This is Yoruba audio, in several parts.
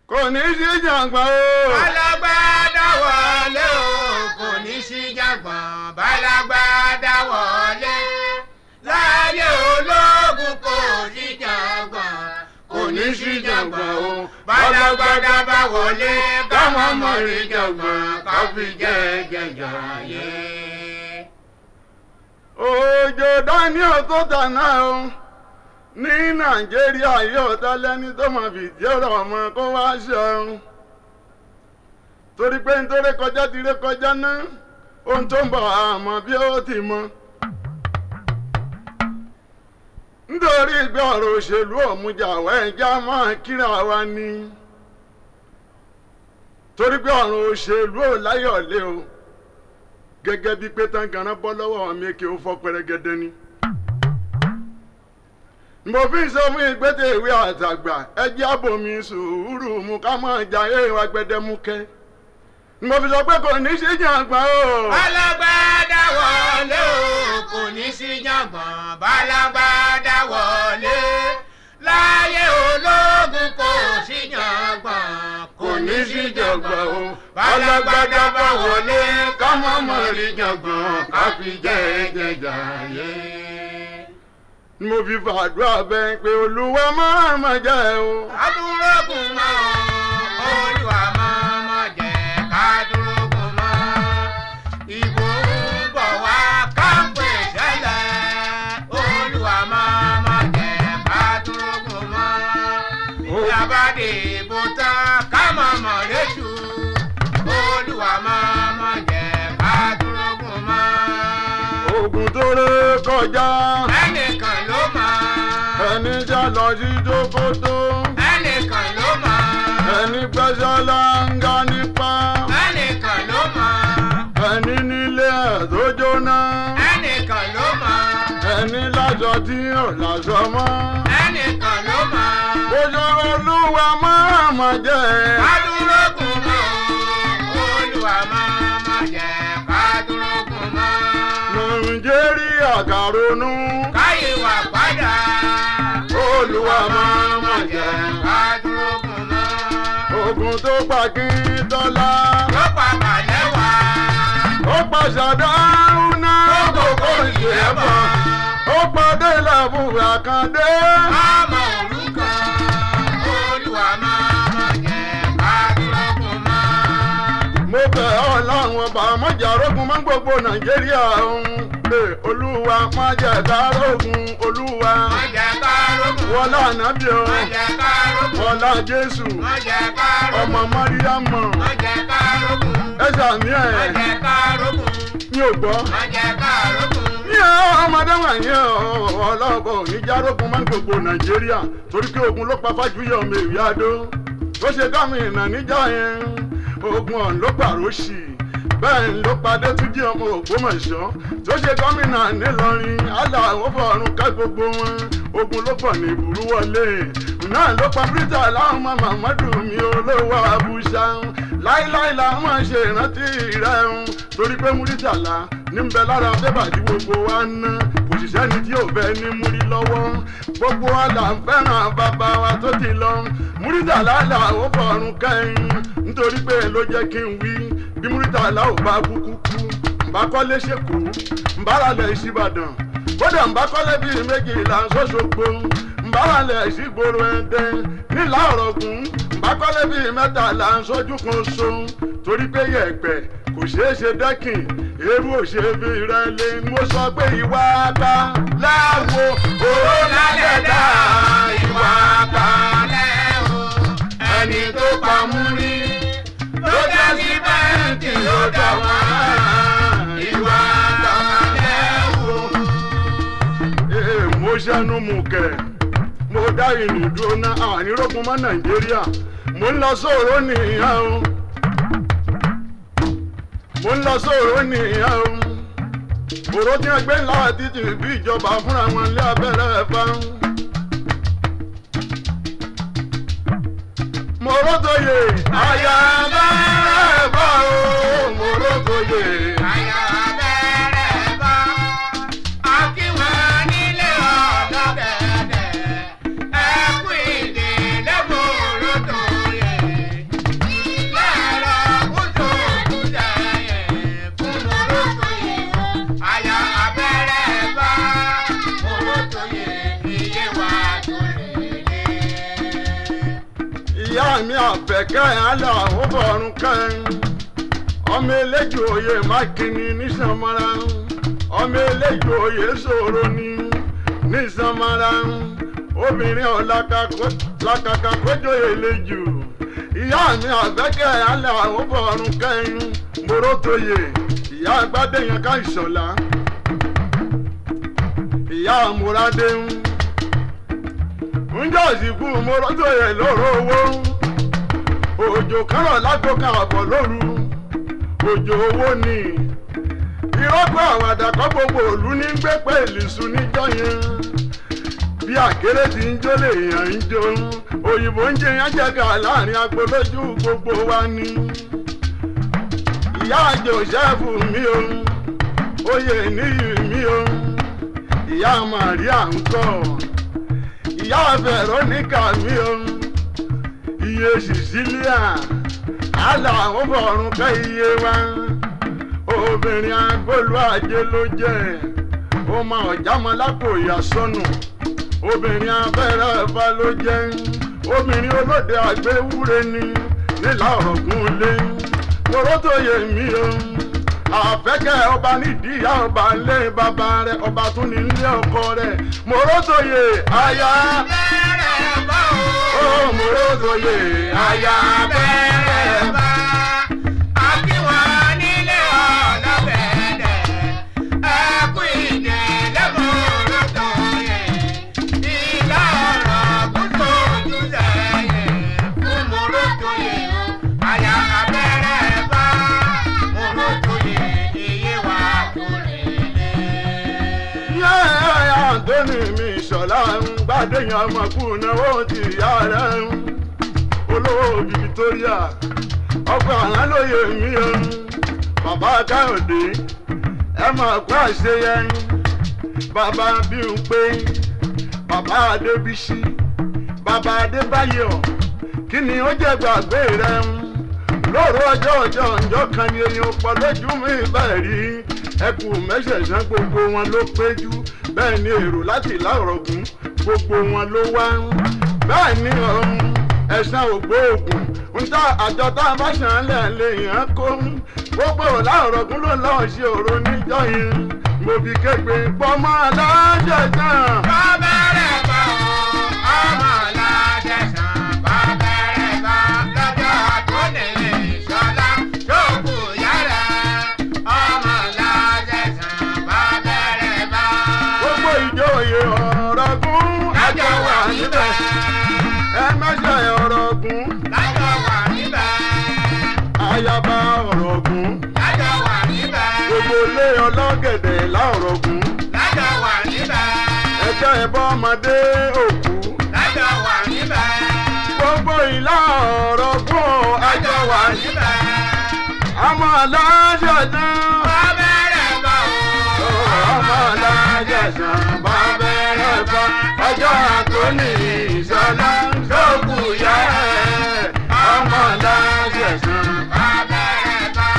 kò ní sí jàǹgbọ̀n o. Bálágbádá wọlé o, kò ní sí jàgbọ̀n. Bálágbádá wọlé. Láyé ológun kò sí jàgbọ̀n. Kò ní sí jàgbọ̀n o. Bálágbádá bá wọlé. Káwọn mọ̀ rí jàgbọ̀n. Káfí jẹ́ jẹjà yé. òjò daniel tó tàná o ní nàìjíríà yóò tẹ́lẹ́ni tó máa fìdí ọ̀rọ̀ ọmọ kó wá ṣeun torí pé nítorí kọjá ti ré kọjá náà ohun tó ń bọ̀ àmọ́ bí ó ti mọ. nítorí ìgbé ọ̀rọ̀ òṣèlú òmùjà wẹ́ẹ̀já máa kíra wa ni torí pé ọ̀rọ̀ òṣèlú ò láyọ̀lé o gẹ́gẹ́ bíi pé tangaran bọ́ lọ́wọ́ mi kí o fọ́ pẹrẹgẹdẹ ni. mo fi ń sọ fún ìgbésẹ̀ ìwé àtàgbà ẹjẹ́ àbòmí sùúrù mu ká máa jà ẹ̀wà gbẹdẹmukẹ́. mo fi sọ pé kò ní sí jàǹgbá o. Bálágbádá wọlé o, kò ní sí jàgbọ̀n. Bálágbádá wọlé. Láyé ológun kò sí jàgbọ̀n. kò ní sí jàǹgbá o. alágbádá bá wọlé ká má mọ̀ rí jàǹgbọ̀n ká fi jẹ́ jẹjà yé. mo fi fàdúrà bẹ́ẹ̀ pé olúwa máa ma jẹ́ o. Kádúrógùn mọ́ Olúwa máa má jẹ́ kádúrógùn mọ́. Ìbò ń bọ̀ wá káńpé ṣẹlẹ̀. Olúwa máa má jẹ́ kádúrógùn mọ́. Ìyábàdé ìbò tán ká má mọ̀ léṣu. Olúwa máa má jẹ́ kádúrógùn mọ́. ogun tó ré kọjá Ẹnìkan ló mọ̀. ẹni já lọ sí jókòtò Ẹnìkan ló mọ̀. ẹni gbẹ́sẹ̀ láńgá nípa Ẹnìkan ló mọ̀. ẹni nílé ẹ̀ tó jóná ẹnìkan ló mọ̀ ẹni láṣọ tí ò láṣọ mọ́ ẹnìkan ló mọ̀ ojú olúwa máa ma jẹ́ kádúrógùn mọ́ olúwa máa má jẹ́ kádúrógùn mọ́ nàìjíríà kàrónú káyé wà padà olúwa máa ma jẹ́ kádúrógùn mọ́ ogun tó pa kí tọ́lá ló pa kàlẹ́ wá ó pa ṣàdáhùn náà kókó ìṣẹ́bọ̀ ó padé làbùrù àkàndé. ọmọ òrukàn olúwa máa má jẹ́ kádúrógùn mọ́. mo bẹ̀ ọ́ láwọn ọba mọ́jàrógun máa ń gbogbo nàìjíríà ọ̀hún pé olúwa má jẹ́ kárógun olúwa má jẹ́ kádúrógùn wọlá ànábì o má jẹ́ kádúrógùn wọlá jésù má jẹ́ kádúrógùn ọmọ mọ́ríyámọ̀ má jẹ́ kádúrógùn. ẹ sàmì ẹ̀ Májẹ̀ kárógùn, mi ò gbọ́. májẹ̀ kárógùn, ní ọmọdé wọ̀nyí ọlọ́bọ̀ oníjàrógun máa ń gbogbo nàìjíríà torí pé ogun ló pa fájúyọ̀ ọmọ èwì adó tó ṣe gómìnà níjà yẹn ogun ọ̀hún ló pàrọ̀ sí i bẹ́ẹ̀ ló padé tún jí ọmọ ògbómọ̀ṣọ́ tó ṣe gómìnà nílọrin aláwọ̀ fọ̀run ká gbogbo wọn ogun ló pọ̀ ní ìbúrú wọlé náà ló pa bíríjà láwọn ọmọ màmọ́dù mi olówó abúṣá láíláí làwọn ṣe ìrántí rẹ̀ ń torí pé múrítàlá ní ń bẹ lára bébà tí gbogbo wa ń ná òṣìṣẹ́ ni tí ò fẹ́ ní múrí lọ́wọ́ gbogbo wa là ń fẹ́ràn bàbá wa tó ti lọ múrítàlá làwọn fọ̀run kẹ́yìn nítorí pé ló jẹ́ kí n wí bí múrítàlá ò bá kúkú kú ǹbá kọ́lé ṣèkó ǹbá ralẹ̀ ìṣíbàdàn kódà ǹbá kọ́lé bíi méjìlá ṣọ́ṣogbo ǹbá ralẹ̀ ìṣígboro ẹ̀dẹ́ nílà ọ̀rọ̀gùn ǹbá kọ́lé bíi mẹ́tàlá ṣojú kan so torí pé yẹ̀pẹ̀ kò ṣeé ṣe dẹ́kìn eérú òṣèbí rẹ lé mo sọ pé ìwà ká láwo òró lálẹ́ dá ìwà ká kalẹ̀ o. ẹni tó pa mú rí ló jẹ́ sí bẹ́ẹ̀ntì ló dà wá ìwà ká lẹ́wọ̀. Ee, mo ṣẹnu mú kẹ mo dá ìrìn dúró ná ànírógun mọ́ nàìjíríà mo ń lọ sóòrò nìyẹn o mo ń lọ sóòrò nìyẹn o òró tí wọn gbé ńlá títì bí ìjọba fúnra wọn lé abẹ́rẹ́ ẹ̀fà. mo rótòyè àyà abẹ́rẹ́ ẹ̀fà o mo rótòyè. Àyà bẹ̀rẹ̀ bá, akíwọ̀n nílé ọ̀dọ́ gẹ̀dẹ̀, ẹkú ìdè lẹ́gbọ̀ọ́rọ̀ tó yẹ. ìyá mi àfẹ́kẹ́ àlà ó bọ̀rùn kẹ́hìn ọmọ eléjò òye mákìnní nísànmọ́ra ọmọ eléjò òye ṣòro ní nísànmọ́ra obìnrin ọ̀làkàkà kójó eléjò ìyá mi àfẹ́kẹ́ àlà ó bọ̀rùn kẹ́hìn morotoye ìyá agbádẹ́yẹn ká ìṣọ̀lá ìyá àmúradé ń ńjọ́ ìsìnkú morotoye lóró owó òjò kárọ̀ lágbo kan àbọ̀ lóru òjò owó ni ìrọ́pọ̀ àwàdà kọ́ gbogbo òlu ní gbé pé ìlísù níjọ́ yẹn bí àkéré ti ń jó lèèyàn ń jó òyìnbó ń jẹ yẹn jẹ́gà láàrin agbolójú gbogbo wa ni ìyá jòsẹ́fù mi o oyè níyì mi o ìyá màríà ń kọ́ ìyá veronica mi o iye sicilia àlà àwọn fọ̀rùn kẹ́ iye wa obìnrin agbólu ajé ló jẹ́ ó máa ọ̀já mọ́ lápò ìyàsọ́nù obìnrin abẹ́rẹ́ ẹ̀fà ló jẹ́ obìnrin olóde àgbéwúre ni nílà ọ̀gùn lé morotoye mi o àfẹ́kẹ́ ọba nídìí ìyá ọba lé bàbá rẹ̀ ọba tún ní ilé ọkọ rẹ̀ morotoye aya bẹ́rẹ̀ bá o. ó morotoye aya bẹ́rẹ̀ bá. Akíwọ̀n nílé ọlọ́bẹ̀ẹ́dẹ̀. Ẹkú ìdè lẹ́mọ̀ọ́rọ́ tó yẹ. Ìlà ọ̀rọ̀ kúndùn ojú sẹ́yìn. Fún mọ̀rọ̀ tó yẹ o. Àyà abẹ́rẹ́ bá. Mọ̀rọ̀ tó yẹ. Iye wa kò lè lé. yẹ́ àǹtóní mi ṣọ̀lá ń gbàdéyàn ọmọkùnrin náà ó ti ìyá rẹ̀ ń olówó Victoria ọkọ̀ àwọn lóye mi o bàbá káyọ̀dé ẹ máa kó àṣeyẹ bàbá bí n pé bàbá adébísí bàbá adébáyọ̀ kí ni ó jẹ́ gbàgbé rẹ ń lóru ọjọ́ ọjọ́ ọjọ́ kan ni eyín pọ̀ lójú mi bẹ́ẹ̀ rí ẹkù mẹ́sẹ̀sán gbogbo wọn ló péjú bẹ́ẹ̀ ni èrò láti láòrọ̀gùn gbogbo wọn ló wá ń bẹ́ẹ̀ ni ọ̀hún ẹ̀sán ògbóògùn ń tá àjọ tá a bá ṣàn án lẹ̀ lè yàn án kó ń gbogbo láòrọ̀gùn ló lọ́ọ́ ṣe òro níjọ́ yẹn mo fi kégbe pọ́nmọ́ aláṣẹ tán. Bàbẹ̀rẹ̀ bá o, ọmọ ládẹ́sàn. Bàbẹ̀rẹ̀ bá lọ́jọ́ tó lè ṣọlá tó kù yára. Ọmọ ládẹ́sàn. Bàbẹ̀rẹ̀ bá. gbogbo ìjòyè ọ̀rọ̀gùn Lájọ wà níbẹ̀. ẹ mẹ́sẹ̀ ọ̀rọ̀gùn Lájọ wà níbẹ̀. ayaba ọ̀rọ̀gùn Lájọ wà níbẹ̀. gbogbo ilé ọlọ́gẹ̀dẹ̀ láọ̀rọ̀gùn Lájọ wà níbẹ̀. ẹjọ́ ẹbọ ọmọdé òkú Lájọ wà níbẹ̀. gbogbo ìlà ọ̀rọ̀gùn Lájọ wà níbẹ̀. ọmọ aláṣẹ tán Bàbẹ̀rẹ̀ bá o. ọmọ aláṣẹ tán bá bẹ̀rẹ̀ bá ọjọ́ àtúnì ìṣọ̀lá sókù yá ẹ̀ ọmọ aláṣẹ tán. Bàbẹ̀rẹ̀ bá.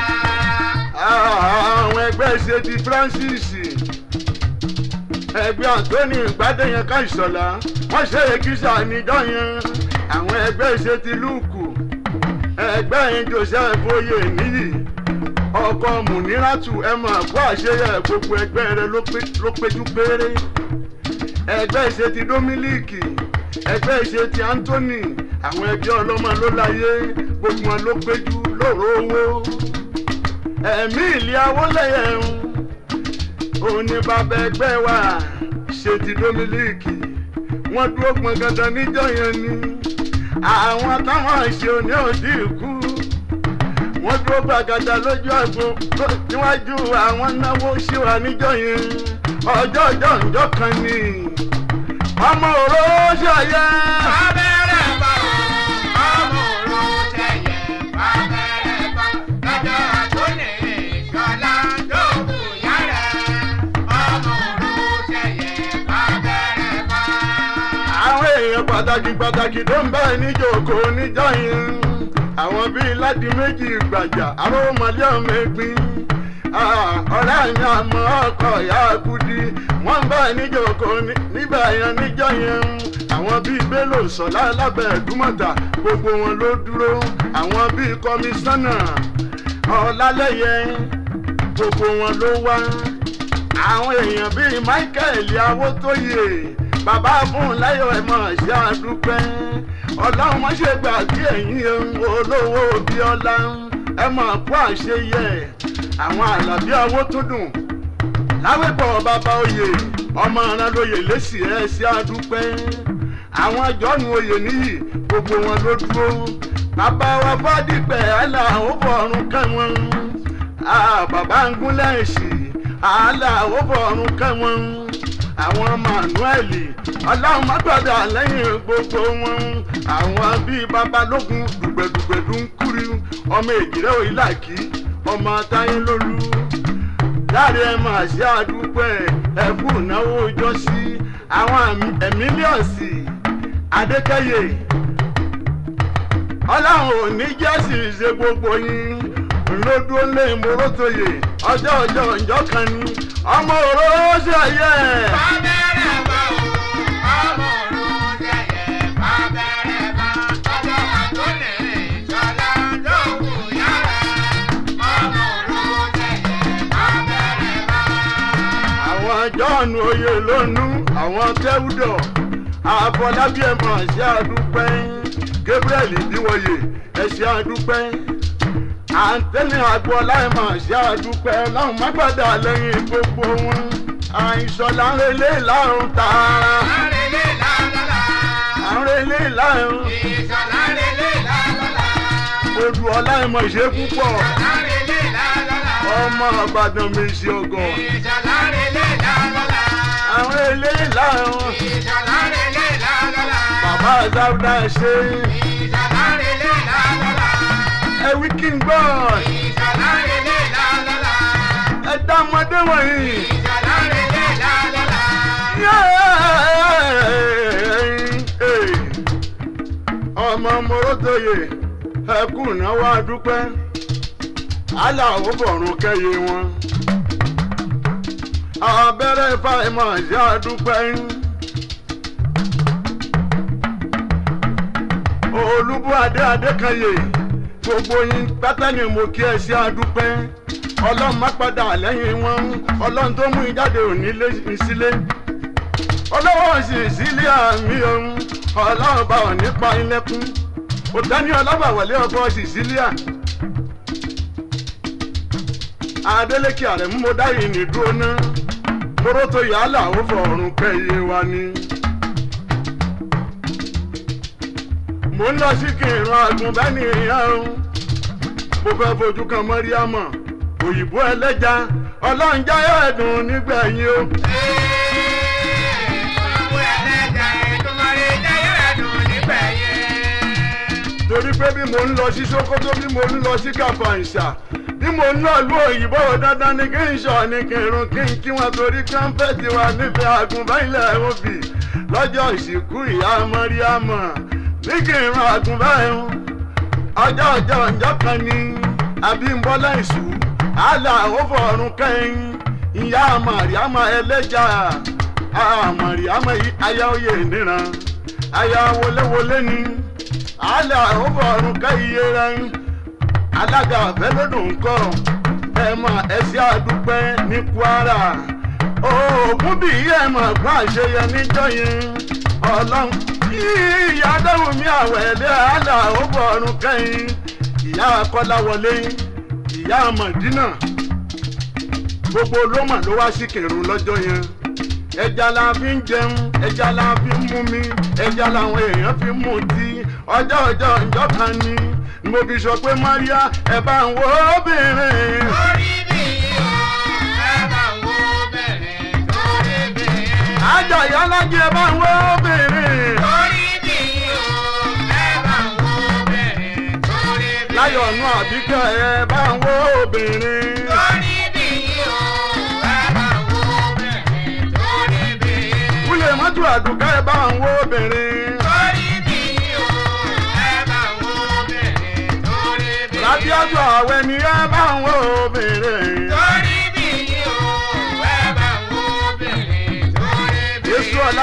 àwọn ẹgbẹ́ ṣe ti Francis ẹgbẹ́ Anthony gbadẹ́yẹn ká ìṣọ̀lá wọ́n ṣe èkìsà níjọ́ yẹn àwọn ẹgbẹ́ ṣe ti Luke ẹgbẹ́ yẹn Joseph oyè níyì ọkọ Muniratu ẹ mọ̀ kó àṣeyẹ gbogbo ẹgbẹ́ rẹ ló pé- ló péjú péré ẹgbẹ́ ṣe ti Dominic ẹgbẹ́ ṣe ti Anthony àwọn ẹgbẹ́ ọlọ́mọ ló láyé gbogbo wọn ló péjú lóòrò owó ẹ̀mí ìlí awólẹ̀yẹ ń òní bàbá ẹgbẹ́ wa ṣe ti Dominic wọ́n dúró pọn dandan níjọ́ yẹn ni àwọn táwọn ṣe òní òdì ikú wọ́n dúró gbàgàdà lójú àgbo ló- níwájú àwọn náwó ṣé wà níjọ́ yẹn ọjọ́ ọjọ́ ǹjọ́ kan ni ọmọ òró ṣàyẹ. Bàbẹ̀rẹ̀ bá o, ọmọ òru ṣẹ̀yẹ. Bàbẹ̀rẹ̀ bá lọ́jọ́ tó lè ṣọlá tó kù yára. Ọmọ òru ṣẹ̀yẹ. Bàbẹ̀rẹ̀ bá. àwọn èèyàn pàtàkì pàtàkì tó ń bá ẹ níjòkó níjọ́ yẹn àwọn bíi láti méjì gbàjà àròmọlé ọmọ ẹgbin ọ̀rẹ́ mi àmọ́ ọkọ̀ ìyá kudi wọ́n bá níjòkó nígbà yẹn níjọ́ yẹn àwọn bíi bello sọlá lábẹ́ ẹ̀dúmọ̀tà gbogbo wọn ló dúró àwọn bíi kọmíṣánná ọ̀làlẹ́yẹ gbogbo wọn ló wá àwọn èèyàn bíi michael awotoye bàbá fún láyọ̀ ẹ̀ mọ̀ ṣe àdúpẹ́ ọlọ́run má ṣe gbàgbé ẹ̀yìn olówó bíọ́lá ẹ mọ̀ kó àṣeyẹ àwọn àlàbí owó tó dùn láwẹ́pọ̀ bàbá oyè ọmọ ọ̀ràn lóye lẹ́sì ẹ̀ ṣe àdúpẹ́ àwọn jọ́nù oyè níyì gbogbo wọn ló dúró bàbá wa fọ́dípẹ̀ àlà ó fọ̀rùn kẹ́wọ̀n bàbá ń gúnlẹ̀ ẹ̀sì àlà ó fọ̀rùn kẹ́wọ̀n àwọn manuel ọlọ́run má gbọ́dọ̀ lẹ́yìn gbogbo wọn àwọn bíi babalógun dùgbẹ̀dùgbẹ̀dù ń kúri ọmọ èjìrẹ́ òyìnláàkì ọmọ táyé lólú láàrin ẹ máa ṣe àdúpẹ́ ẹkú ìnáwó ọjọ́ sí àwọn ẹ̀mílíọ̀sì adékẹ́yẹ ọlọ́run ò ní jẹ́sì ṣe gbogbo yín lódúró lé ìmúrótòyè ọjọ́ ọjọ́ ìjọ kan ní ọmọ òróró ṣe ayé ẹ̀. Bábẹ́rẹ́ bá o, ọmọ òrùn jẹ̀yẹ̀. Bábẹ́rẹ́ bá ọjọ́ àtúnlẹ̀ ìṣọ̀lá lóhùn yára. Ọmọ òrùn jẹ̀yẹ̀. Bábẹ́rẹ́ bá. àwọn john oyè lónú àwọn tẹ́wúdọ̀ àfọlábí ẹ̀ máa ṣe àdúpẹ́ gabriel ìdíwọ̀yè ẹ̀ ṣe àdúpẹ́ àǹtẹ́nì àgbọ̀lá ẹ̀ máa ṣe àdúpẹ́ láwọn mágbàdà lẹ́yìn gbogbo wọn àìsọ̀lá ń relé láàrún tààrà Lárelé lálọ́lá. àrùn relé láàrún Ìṣọ̀lá relé lálọ́lá. odù ọlá ẹ̀ máa ṣe púpọ̀ Lárelé lálọ́lá. ọmọ àgbàdàn mi ṣe ọgọ Ìṣọ̀lá relé lálọ́lá. àrùn relé láàrún Ìṣọ̀lá relé lálọ́lá. bàbá àzáwúdà ṣe Ìṣọ̀lá relé lálọ́lá. ẹ wí kí n gbọ́ Ìṣọ̀lá relé lálọ́lá. ẹ dá ọmọdé wọ̀nyí. Ìṣọ̀lá relé lálọ́lá. ọmọ morotoye ẹkú náwó adúpẹ́ aláwọ̀ bọ̀rùn kẹyẹ wọn abẹ́rẹ́ fáìmọ̀ ṣe adúpẹ́ olúbú adé adékanyè gbogbo yín pátá ni mo kí ẹ ṣe adúpẹ́ ọlọ́run má padà lẹ́yìn wọn ọlọ́run tó mú ìjáde òní lé sílé ọlọ́wọ́ sì sílé àmì ohun ọlọ́run bá ọ̀ nípa ilẹ̀kùn òtání ọlọ́bàwọlé ọkọ̀ sì sílé à. Adélékè àrẹ mú mo dáyìí ní dúró ná kórótó yàrá ó fọ̀rùn kẹyẹ wa ni. mo ń lọ sí kìrìnrún àgùnbẹ́ni ìyá o mo fẹ́ fojú kan mọ́ríámọ̀ òyìnbó ẹlẹ́ja ọlọ́run jáyọ̀ ẹ̀dùn nígbẹ̀yìn o. Olúwo ẹlẹ́jà Èdùmàrè jẹ́yọ̀ ẹ̀dùn nígbẹ̀yìn. torí pé bí mo ń lọ sí sokoto bí mo ń lọ sí kàfàǹṣà bí mo ń lọ lu òyìnbó dandan ni kí n sọ ni kí n rún kí n kí wọn torí kánfẹ́tì wa níbi àgùnbáyìlẹ̀ òbí lọ́jọ́ ìsìnkú ìyá mọ́ríámọ̀ ní kí n rún àgùnbáyìí ọjọ́ ọjọ́ ọjọ́ kan ní abímbọ́lá ìṣù àlà òfòrùn kẹ́yìn ìyá màríàmà ẹlẹ́jà màríàmà aya oyè níran aya wọléwọlé ni àlà òfòrùn kẹ́yìn rẹ̀ alága àfẹ́lódùn ńkọ́ ẹ mọ̀ ẹsẹ̀ àdúpẹ́ ní kwara oògùn bí ẹ mọ̀ gbọ́n àṣeyẹ níjọ́ yẹn ọlọ́run ìyá dáhùn mi àwẹ̀lẹ́ àlà òfòrùn kẹ́yìn ìyá akọ́láwọlé ìyá mọ̀dínà gbogbo ló mọ̀ ló wá sí kẹrùn lọ́jọ́ yẹn ẹja la fi ń jẹun ẹja la fi ń mú mi ẹja làwọn èèyàn fi ń mú tí ọjọ́ ọjọ́ ìjọ kan ni mo fi sọ pé maria ẹ bá ń wo obìnrin. Orí mi o, ẹ bá wo bẹ̀rẹ̀ torí bẹ̀rẹ̀. àjọ ìyálájẹ ẹ bá ń wo obìnrin. Orí mi o, ẹ bá wo bẹ̀rẹ̀ torí bẹ̀rẹ̀. láyọ̀ ọ̀nù àbíkẹ́ ẹ bá ń wo obìnrin. Orí mi o, ẹ bá wo bẹ̀rẹ̀ torí bẹ̀rẹ̀. wúlẹ̀ mọ́tò àdùkẹ́ ẹ bá ń wo obìnrin. Orí mi o, ẹ bá wo bẹ̀rẹ̀ torí bẹ̀rẹ̀. lábíọ́jọ́ àwẹ̀ ni ẹ bá ń wo obìnrin. Torí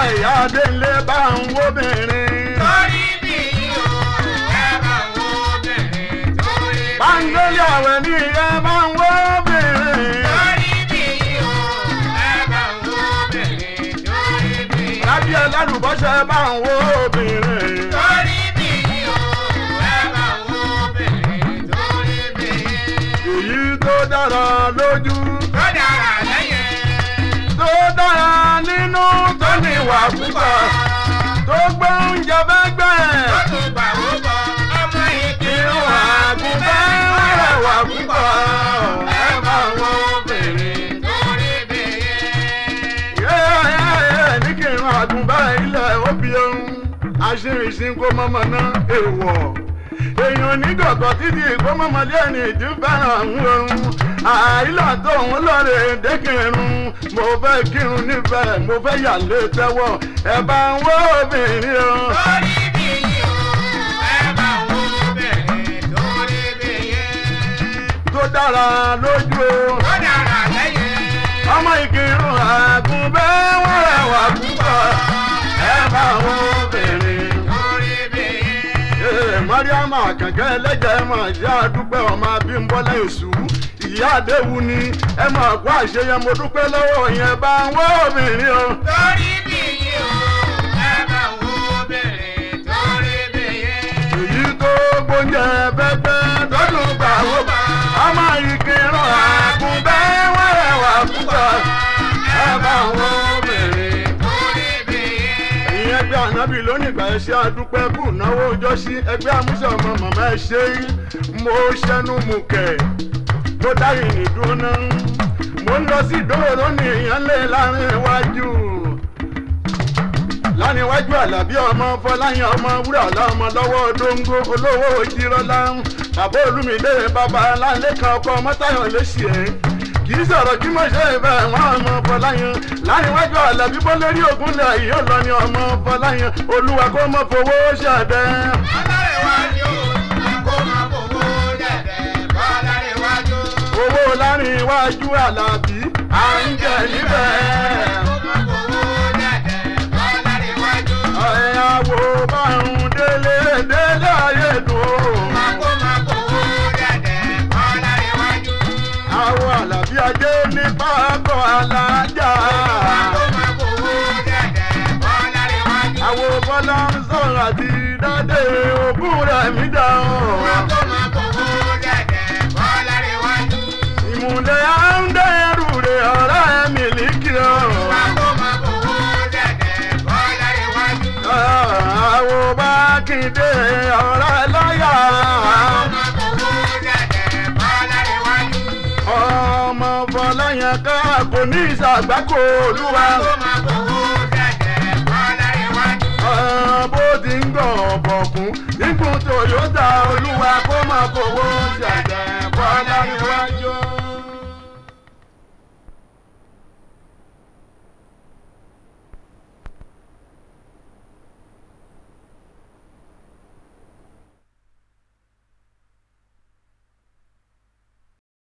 ìyá délé bá ń wóbìnrin. torí bí o ẹ bá wo bẹ̀rẹ̀ torí bí. Báńgẹ́lì àwẹ̀ ní ìyá bá ń wóbìnrin. torí bí o ẹ bá wo bẹ̀rẹ̀ torí bí. Lábí ẹlẹ́rùbọ́sẹ̀ bá ń wóbìnrin. torí bí o ẹ bá wo bẹ̀rẹ̀ torí bí. Èyí tó dára lójú. tó dára lẹ́yìn. Tó dára nínú tó níwà púpọ̀. Tó gbé oúnjẹ bẹ́gbẹ́. ó tún gbà wó bọ̀ ọmọ ìkírun Irun àgùnbẹ́ rẹwà púpọ̀. Ẹ bá ń wóbìnrin. torí bí. Yẹ́ẹ̀yẹ́ ní kí n àgùnbá ilẹ̀ òbí ohun aṣírinṣin kó mọ́mọ́ ná èèwọ̀. èèyàn onígọ̀gọ̀ títí kó mọ́mọ́ lé ẹni ìdí fẹ́ràn àwọn ohun àìlà tó òun lọ́ọ̀rẹ́ dékìrun mo fẹ́ kírun nífẹ̀ẹ́ mo fẹ́ yà lé tẹ́wọ̀ ẹ bá ń wọ́ obìnrin o. torí bí o ẹ bá wo bẹ̀rẹ̀ torí bí. tó dára lójú o. tó dára lẹ́yìn. ọmọ ìkírun àgùnbẹ́ wọ́n rẹwà púpọ̀ ẹ bá ń wọ́ obìnrin. torí bí. Ee, Mariama kẹ̀kẹ́ ẹlẹ́jẹ̀ ẹ máa ṣe àdúpẹ́ ọmọ Abímbọ́lá Èṣù. Ìyá Adéwu ni ẹ máa kó àṣeyẹ mo dúpẹ́ lọ́wọ́ yẹn bá ń wọ́ obìnrin o. torí bí o ẹ bá wo bẹ̀rẹ̀ torí bí. Èyí tó gbóúnjẹ bẹ́gbẹ́ tọ́dún gbà wó bá. Ọmọ ìkírun àgùnbẹ́ wọ́n rẹwà púpọ̀. Ẹ bá ń wọ́ obìnrin. torí bí. Ẹ̀yin ẹgbẹ́ ànábì lónìí ìgbà ẹ ṣe àdúpẹ́ kù náwó ọjọ́ sí ẹgbẹ́ àmúṣe ọmọ màmá ẹ ṣe é. Mo ṣẹnu mú kẹ̀. Mo dá ìrìn dúró náà. Mo ń lọ sí ìdóró lónìí èèyàn lé láàrin iwájú. Láàrin iwájú àlàbí ọmọ Fọláyàn ọmọ wúrà ọ̀la ọmọ lọ́wọ́ dóńgó olówó ojírọ́lá. Bàbá Olúmídé bàbá Lálékan ọkọ Mọ́táyọ̀ lẹ́sì ẹ̀ kì í sọ̀rọ̀ kí mo ṣe ìfẹ́ wọn ọmọ Fọláyàn láàrin iwájú àlàbí bó lórí ògùn lẹ̀ yìí ó lọ ní ọmọ Fọláyàn Olúwa kó mọ fowó ṣàdẹ́. Bọ́lárẹ̀wájú kó máa fowó dẹ̀dẹ̀ bọ́lárẹ̀wájú. owó láàrin iwájú àlàbí à ń jẹ níbẹ̀. Kó máa fowó dẹ̀dẹ̀ bọ́lárẹ̀wájú. ẹ̀yàwó bá ń délé délé ayé dùn ó. Kó máa fowó dẹ̀dẹ̀ bọ́lárẹ̀wájú. àwọn àlàbí ajé ní pákó alájà. Kó máa fowó dẹ̀dẹ̀ bọ́lárẹ̀wájú. àwọn bọ́lá ń sọ̀rọ̀ àti dáadé ogún rẹ̀ mí dá o. Kó máa fowó dẹ̀dẹ̀ bọ́lárẹ̀wájú. ìmùlẹ̀ à ń dẹ́rù rẹ̀ ọ̀rẹ́ mi líkì o. Kó máa fowó dẹ̀dẹ̀ bọ́lárẹ̀wájú. àwọn bá kéde ọ̀rẹ́ láyà. Kó máa fowó dẹ̀dẹ̀ bọ́lárẹ̀wájú. ọmọ Fọláyàn ká kò ní ìsàgbákò olúwa. Kó